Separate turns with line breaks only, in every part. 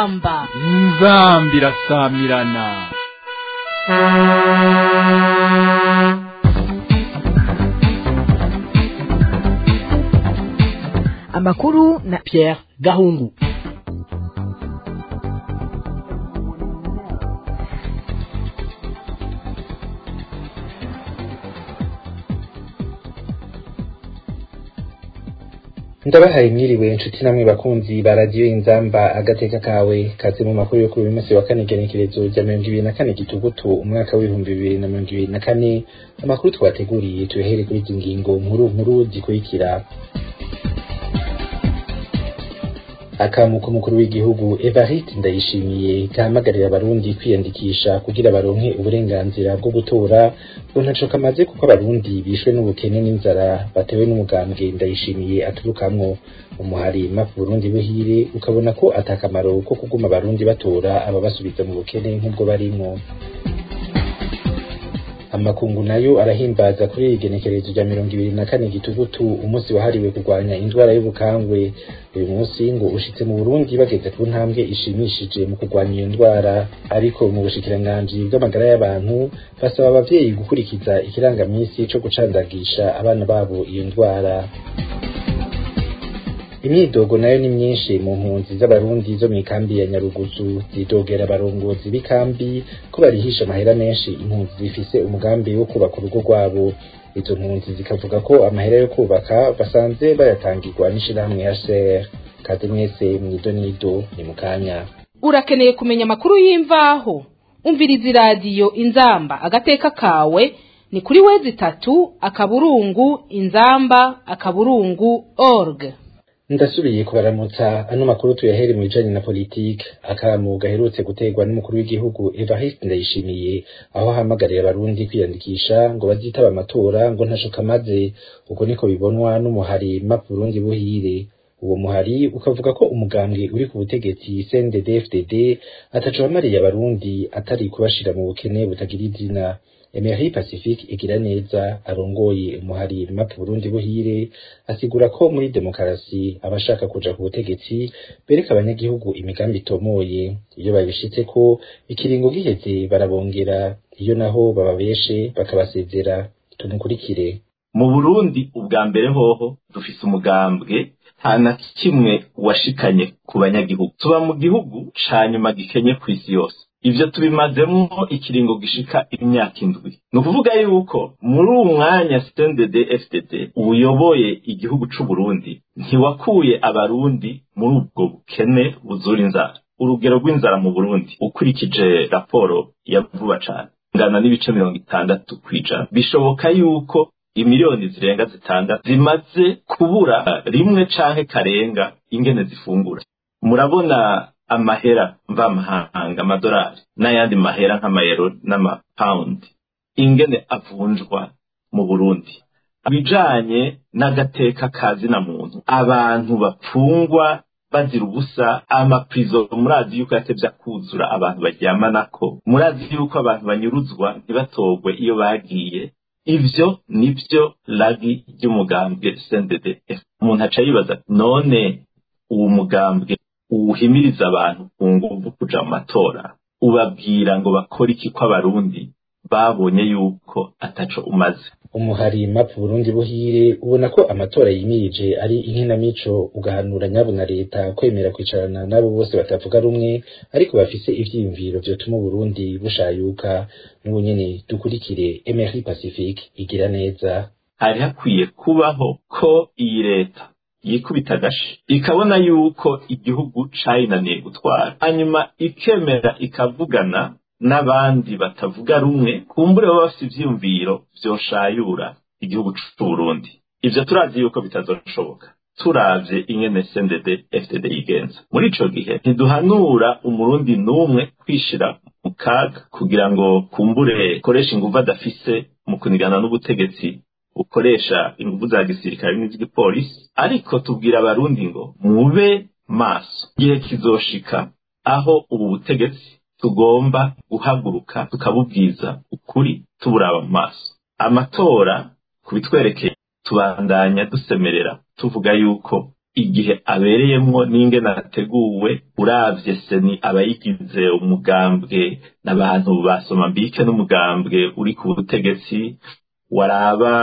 inzamba
inzambi irasamirana
amakuru na Pierre Gahungu
ndabahaye mwiriwe inshuti namwe bakunzi ba radiyo inzamba agateka kawe kaze mu makuru yo kuri uyu munsi wa kane igenekerezo rya mirongo ibiri na kane gitugutu umwaka w'ibihumbi bibiri na mirongo ibiri na kane amakuru twateguriye tuyahere kuri izi ngingo nkuru nkuru zikurikira akamuko mukuru w'igihugu Evariste Ndayishimiye gahamagarira abarundi kwiyandikisha kugira baronke uburenganzira bwo gutora ngo ntaco kamaze kuko abarundi bishwe n'ubukene n'inzara batewe n'umugambwe Ndayishimiye aturukamwo umuhari mapu Burundi buhire ukabona ko atakamaro ko kuguma abarundi batora ababasubiza mu bukene nk'ubwo barimwo amakungu nayo arahimbaza kuri iri genekerezo rya mirongo ibiri na kane gitugutu umunsi wahariwe kurwanya indwara y'ubukangwe uyu munsi ngo ushitse mu burundi bageze ku ntambwe ishimishije mu kurwanya iyo ndwara ariko mu bushikiranganji bw'amagara y'abantu basaba abavyeyi gukurikiza ikirangamisi co gucandagisha abana babo iyo ndwara imyidogo nayo ni myinshi mu mpunzi z'abarundi zo mw'ikambi ya nyarugusu zidogera abarongozi b'ikambi ko barihisha amahera menshi impunzi zifise umugambi wo kubaka urugo rwabo izo mpunzi zikavuga ko amahera yo kubaka basanze bayatangirwa n'ishirahamwe ya ser kaze mwese mwidonido ni mu kanya
urakeneye kumenya amakuru y'imvaho umviriza iradiyo inzamba agateka kawe ni kuri wezi itatu akaburungu inzamba akaburungu org
ndasubiye kubaramutsa ano makuru tuyahere mu bijanye na politike akamu gaherutse guterwa n'umukuru w'igihugu Evariste Ndayishimiye aho ahamagarira abarundi kwiyandikisha ngo bazitaba amatora ngo ntaco kamaze uko niko bibonwa n'umuhari map Burundi buhire uwo muhari ukavuga ko umugambwe uri ku butegetsi CNDD-FDD ataco wamariye abarundi atari kubashira mu bukene butagira izina Emery Pacifique igira neza arongoye umuhari map Burundi buhire asigura ko muri demokarasi abashaka kuja ku butegetsi bereka abanyagihugu imigambi itomoye iyo babishitse ko ikiringo giheze barabongera iyo naho bababeshe bakabasezera tumukurikire
mu Burundi ubwa mbere hoho dufise umugambwe nta na kimwe washikanye ku banyagihugu tuba mu gihugu ca nyuma gikenye kw'isi yose ivyo tubimazemwo ikiringo gishika imyaka indwi ni ukuvuga yuko muri uwo mwanya CNDD FDD uyoboye igihugu c'u Burundi ntiwakuye abarundi muri ubwo bukene buzura inzara urugero rw'inzara mu Burundi ukurikije raporo ya vuba cane ngana n'ibice mirongo itandatu kw'ijana bishoboka yuko imiliyoni zirenga zitandatu zimaze kubura rimwe canke karenga ingene zifungura murabona amahera mvamahanga amadolari n'ayandi mahera nk'amayero n'amapawundi ingene avunjwa mu burundi ibijanye n'agateka ka zina muntu abantu bapfungwa bazira ubusa amaprizo murazi yuko yatevye akuzura abantu baryamanako murazi yuko abantu banyuruzwa ntibatogwe iyo bagiye ivyo nivyo lagi ry'umugambwe CNDD umuntu aca yibaza none uwo mugambwe uwuhimiriza abantu ku nguvu kuja mu matora ubabwira ngo bakore iki ko abarundi babonye yuko ataco umaze
umuhari map Burundi buhire ubona ko amatora yimirije ari inkinamico ugahanura nyabo na leta kwemera kwicarana n'abo bose batavuga rumwe ariko bafise ivyiyumviro vyotuma Burundi bushayuka n'ubu nyene dukurikire Emery Pacifique igira neza
hari hakwiye kubaho ko iyi leta yikubita agashi ikabona yuko igihugu cayinaniye gutwara hanyuma ikemera ikavugana n'abandi batavuga rumwe kumbure baba bafite ivyiyumviro vyoshayura igihugu c'uburundi ivyo turazi yuko bitazoshoboka turavye ingene CNDD FDD yigenza muri ico gihe ntiduhanura umurundi n'umwe kwishira mu kaga kugira ngo kumbure koresha inguvu adafise mu kunigana n'ubutegetsi bukoresha inguvu za gisirikare n'iz'igipolisi ariko tubwira abarundi ngo mube maso igihe kizoshika aho ubu butegetsi tugomba guhaguruka tukabubwiza ukuri tuburaba mu maso amatora kubitwerekeye tubandanya dusemerera tuvuga yuko igihe abereyemwo n'ingene ateguwe uravye seni abayigize umugambwe n'abantu basoma mbike n'umugambwe uri ku butegetsi waraba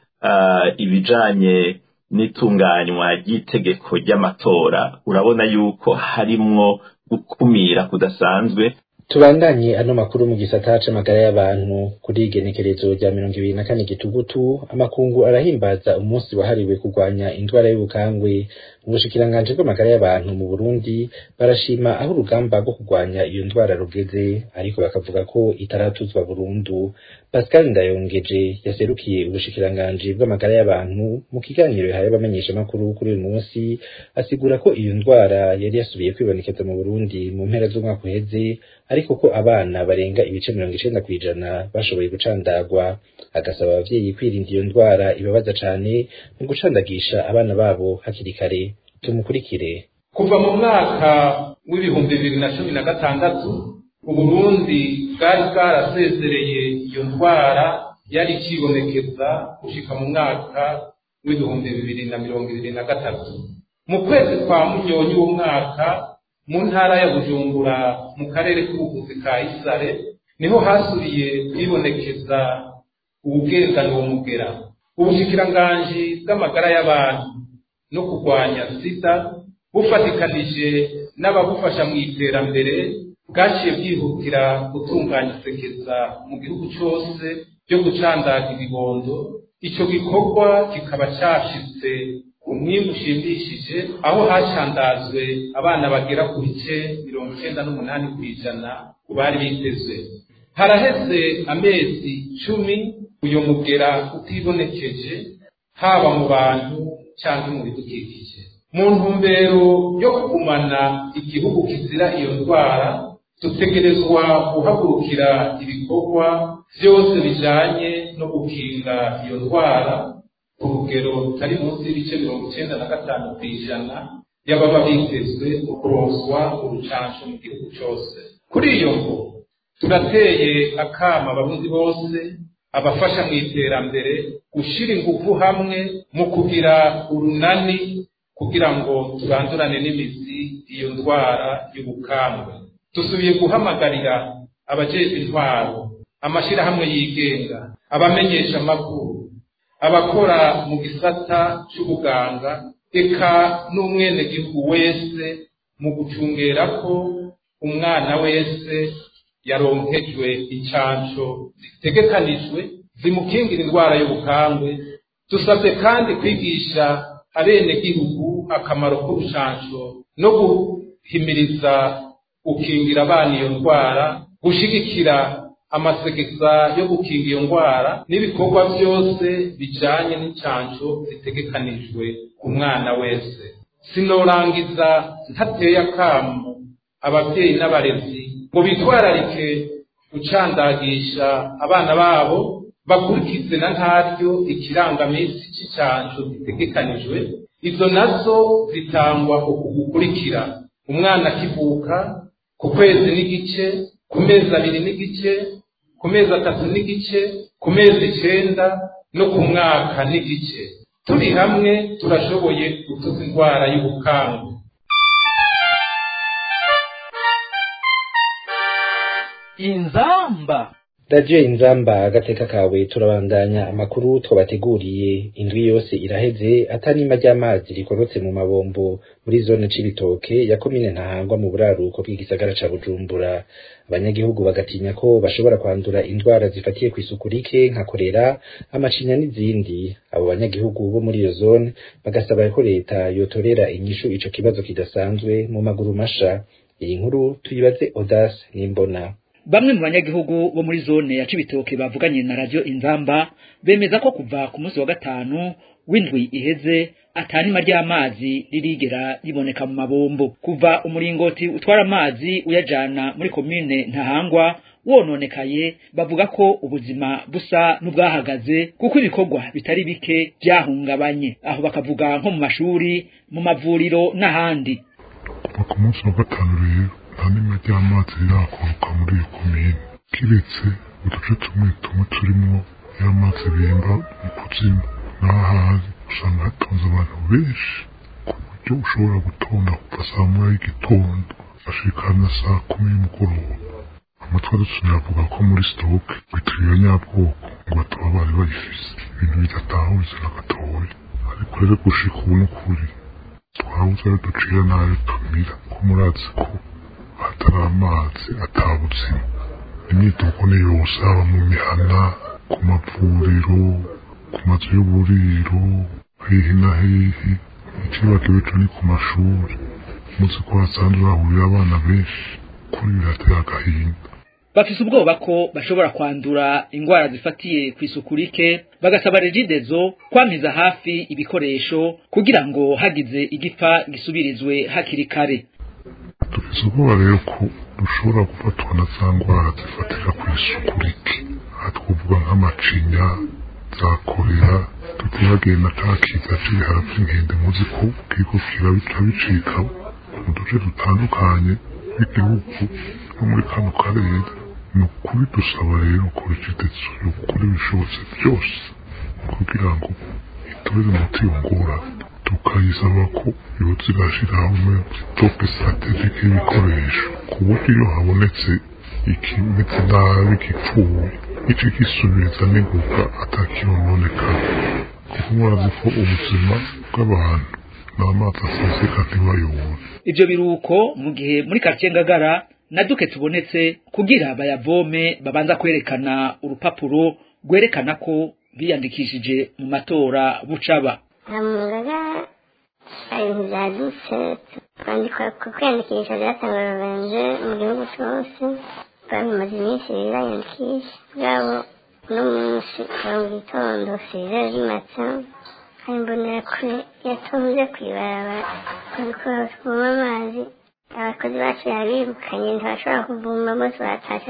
uh, ibijanye n'itunganywa ry'itegeko ry'amatora urabona yuko harimwo gukumira kudasanzwe
tubandanye ano makuru mu gisata c'amagara y'abantu kuri igenekerezo rya mirongo ibiri na kane gitugutu amakungu arahimbaza umunsi wahariwe kurwanya indwara y'ubukangwe mu bushikiranganji bw'amagara y'abantu mu burundi barashima aho urugamba rwo kurwanya iyo ndwara rugeze ariko bakavuga ko itaratuzwa burundu pascal ndayongeje yaserukiye ubushikiranganji bw'amagara y'abantu mu kiganiro yahaye abamenyeshamakuru kuri uyu munsi asigura ko iyo ndwara yari yasubiye kwibonekeza mu burundi mu mpera z'umwaka uheze ariko ko abana barenga ibice mirongo icenda kw'ijana bashoboye gucandagwa agasaba abavyeyi kwirinda iyo ndwara ibabaza cane mu gucandagisha abana babo hakiri kare tumukurikire
kuva mu mwaka w'ibihumbi bibiri na cumi na gatandatu uburundi bwari bwarasezereye iyo ndwara yari ikibonekeza gushika mu mwaka w'ibihumbi bibiri na mirongo ibiri na gatatu mu kwezi kwa munyonyi w'umwaka mu ntara ya bujumbura mu karere k'ubuvuzi ka isare niho hasubiye kwibonekeza ubugendana uwo mugera ubushikiranganji bw'amagara y'abantu no kurwanya sida bufatikanije n'ababufasha mu iterambere bwaciye bwihutira gutunganya isekeza mu gihugu cyose ryo gucandaga ibibondo icyo gikorwa kikaba cyashitse umwimbu ushimishije aho hacandazwe abana bagera ku bice mirongo icyenda n'umunani ku ijana ku bari bitezwe haraheze amezi cumi uyu mugera utibonekeje haba mu bantu cyangwa mu bidukikije mu ntumbero yo kugumana igihugu kizira iyo ndwara dutegerezwa guhagurukira ibikorwa byose bijanye no gukinga iyo ndwara ku rugero rutari munsi y'ibice mirongo icyenda na gatanu ku ijana y'ababa bitezwe mu kuronswa urucanco mu gihugu cyose kuri iyo ngo turateye akama abarundi bose abafasha mu iterambere gushyira ingufu hamwe mu kugira urunani kugira ngo turandurane n'imizi iyo ndwara y'ubukambwe dusubiye guhamagarira abajejwe intwaro amashyirahamwe yigenga abamenyesha amakuru abakora mu gisata cy'ubuganga eka n'umwenegihugu wese mu gucungera ko umwana wese yaronkejwe incanco zitegekanijwe zimukingira indwara y'ubukambwe dusabye kandi kwigisha abenegihugu akamaro k'urucanco no guhimiriza gukingira abana iyo ndwara gushigikira amasegeza yo gukinga iyo ndwara n'ibikorwa byose bijanye n'incanco zitegekanijwe ku mwana wese sinorangiza ntateye akamo ababyeyi n'abarezi ngo bitwararike gucandagisha abana babo bakurikize na ntaryo ikirangaminsi cy'icanco gitegekanijwe izo nazo zitangwa uku gukurikira umwana akivuka ku kwezi n'igice ku mezi abiri n'igice ku mezi atatu n'igice ku mezi icenda no ku mwaka n'igice turi hamwe turashoboye gutuza indwara y'ubukangwe
inzamba
radiyo inzamba agateka kawe turabandanya amakuru twabateguriye indwi yose iraheze atanima ry'amazi rikorotse mu mabombo muri zone c'ibitoke ya komine ntahangwa mu buraruko bw'igisagara ca bujumbura abanyagihugu bagatinya ko bashobora kwandura indwara zifatiye ku isuku rike nka korera amacinya n'izindi abo banyagihugu bo muri iyo zone bagasaba ko leta yotorera inyishu ico kibazo kidasanzwe mu maguru masha iyi nkuru tuyibaze Odas Nimbona
Bamwe mu banyagihugu bo muri zone ya Cibitoke bavuganye na radio Inzamba bemeza ko kuva ku munsi wa gatanu w'indwi iheze atanima ry'amazi ririgera riboneka mu mabombo kuva umuringoti utwara amazi uyajana muri komine Ntahangwa wononekaye bavuga ko ubuzima busa n'ubwahagaze kuko ibikorwa bitari bike byahungabanye aho bakavuga nko mu mashuri mu mavuriro n'ahandi
kuva ku munsi wa gatanu rero nta nima ry'amazi rirakoroka muri iyo komine kiretse uduce tumwe tumwe turimo y'amazi bimba mu kuzimu n'ahandi usanga hatonze abantu benshi ku buryo ushobora gutonda kuva saa moya y'igitondo ashikana saa kumi y'umugoroba amatwi adusumira avuga ko muri sitoke bitiriwe nyabwoko ngo bataba bari bayifise ibintu bidatahuritse na gatoya ariko rero gushika ubu n'ukuri twabuze ayo ducira n'ayo tumira ko murazi ko hatari amazi atabuzima imyidogo ni yose haba mu mihana ku mavuriro ku mazu y'uburiro hehe na hehe ikibagiwe co ni ku mashuri muzi ko hasanzwe hahurira abana benshi kuri birateye agahinda
bafise ubwoba ko bashobora kwandura ingwara zifatiye ku isuku rike bagasaba regidezo kwamiza hafi ibikoresho kugira ngo hagize igipfa gisubirizwe hakiri kare
dufise ubwoba rero ko dushobora gufatwa na za ngwara zifatira ku isuku rike aha twavuga nk'amacinya za korera tutibagiye na ca kiza c'ibihara vy'inkende muzi ko kiriko kirabica bicika mu duce dutandukanye tw'igihugu no muri kano karere ni ukuri dusaba rero ko regidezo yokora ibishobotse byose kugira ngo itorere umuti iyo ngorane tukayisaba ko yoza irashiraho tope strategike y'ibikoresho ku buryo iyo habonetse ikimeze nabi gipfuye ico gisubiriza n'ingoga atakiyononekara kuko murazi ko ubuzima bw'abantu n'amazi aseseka ntibayobore
ivyo biruko mu gihe muri quartier ngagara naduke tubonetse kugira bayavome babanza kwerekana urupapuro rwerekana ko biyandikishije mu matora bucaba
hamugaga ibintu byadutse twandikwa ku kwiyandikisha byatangajwe mu gihugu cyose twamaze iminsi birayandikisha bwabo uno munsi kuva mu gitondo size rimatsa kandi mbonera kure yatonze kwibarabara kubikora kuvoma amazi abakozi bacu yabirukanye ntibashobora kuvoma bose batashe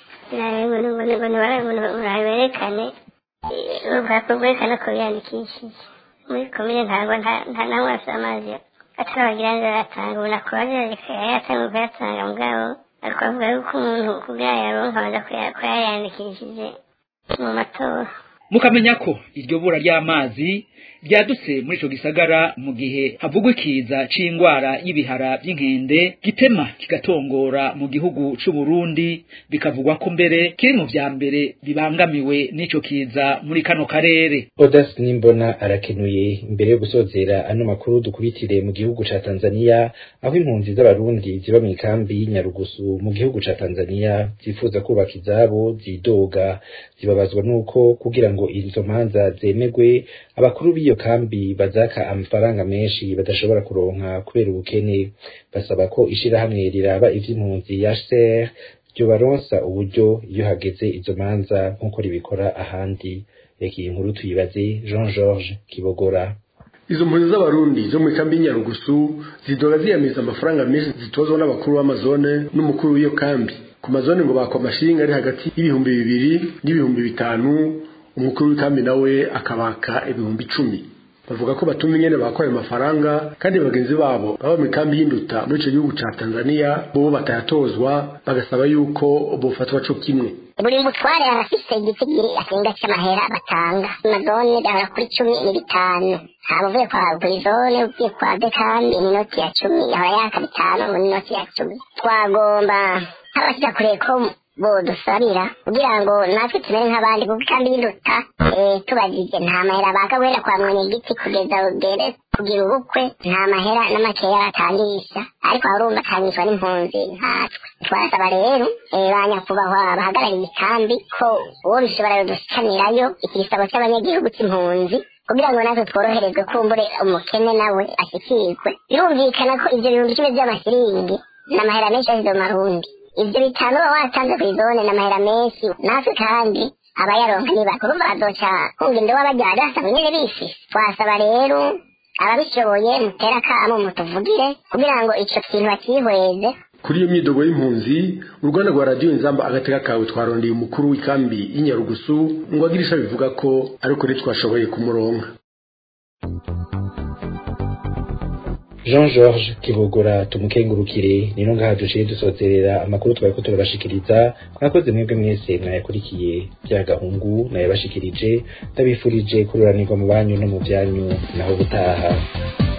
uraberekane urupapuro rwerekana ko biyandikishije muri komine ntabwo nta namwe afite amazi atarabagira neza yatanga ubu nakubaje yatanga kuyatanga mugabo ariko avuga yuko umuntu kugira yaronka abanza kuyayandikishije mu matora
mukamenya ko iryo bura ry'amazi ryadutse muri ico gisagara mu gihe havugwa ikiza c'ingwara y'ibihara vy'inkende gitema kigatongora mu gihugu c'u Burundi bikavugwa ko mbere kiri mu vya mbere bibangamiwe n'ico kiza muri kano karere
Odas Nimbona arakenuye imbere yo gusozera ano makuru dukubitire mu gihugu ca Tanzania aho impunzi z'abarundi ziba mu ikambi y'Inyarugusu mu gihugu ca Tanzania zifuza kubaka izabo zidoga zibabazwa nuko kugira ngo izo manza zemegwe abakuru b'iyo kambi bazaka amafaranga menshi badashobora kuronka kubera ubukene basaba ko ishirahamwe riraba ivy'impunzi ya HCR ryobaronsa uburyo iyo hageze izo manza nk'uko ribikora ahandi reka iyi nkuru tuyibaze Jean Georges Kibogora
izo mpunzi z'abarundi zo mu kambi y'inyarugusu zidoga ziyamiza amafaranga menshi zitozwa n'abakuru b'amazone n'umukuru w'iyo kambi ku mazone ngo bakwa amashinga ari hagati y'ibihumbi bibiri n'ibihumbi bitanu umukuru w'ikambi nawe akabaka ibihumbi icumi bavuga ko batuma ingene bakwa ayo mafaranga kandi bagenzi babo baba mu ikambi y'induta muri ico gihugu ca tanzania bo batayatozwa bagasaba yuko bofatwa co kimwe
buri mutware arafise igitigiri asenga c'amahera batanga amazone gahora kuri cumi ni bitanu haba uvuye kwa burizone uvuye kwa dekambi ni inoti ya cumi yahora yaka bitanu ngo ni inoti ya cumi twagomba nk'abashika kure ko bodusabira kugira ngo natwe tumere nk'abandi kuko ikambi y'induta tubagije nta mahera baka guhera kwa mwene giti kugeza ugere kugira ubukwe nta mahera n'amakeya batangisha ariko urumva atangishwa n'impunzi nkatwe twasaba rero ba nyakubahwa bahagarariye ikambi ko uwo bishobora yodushikanirayo igisabo cy'abanyagihugu cy'impunzi kugira ngo natwe tworoherezwe kumbure umukene nawe ashikirwe birumvikana ko ivyo bihumbi icumi vy'amasiringi n'amahera menshi ashize mu marundi ivyo bitanu uba watanze kw'izone n'amahera menshi natwe kandi abayaronka ni bake urumva bazoca kunga indobo bajyana basanga nyene bifise twasaba rero ababishoboye mutera akamo mutuvugire kugira ngo ico kintu bakihweze
kuri iyo myidogo y'impunzi uruganda rwa radiyo inzamba agateka kawe twarondeye umukuru w'ikambi y'inyarugusu ngo agire ico bivuga ko ariko ntitwashoboye kumuronka
Jean Georges Kibogora tumukengurukire nino ngaha duciye dusozerera amakuru twari ko turabashikiriza mwakoze mwebwe mwese mwayakurikiye bya gahungu nayabashikirije ndabifurije kururanirwa mu banyu no mu byanyu naho gutaha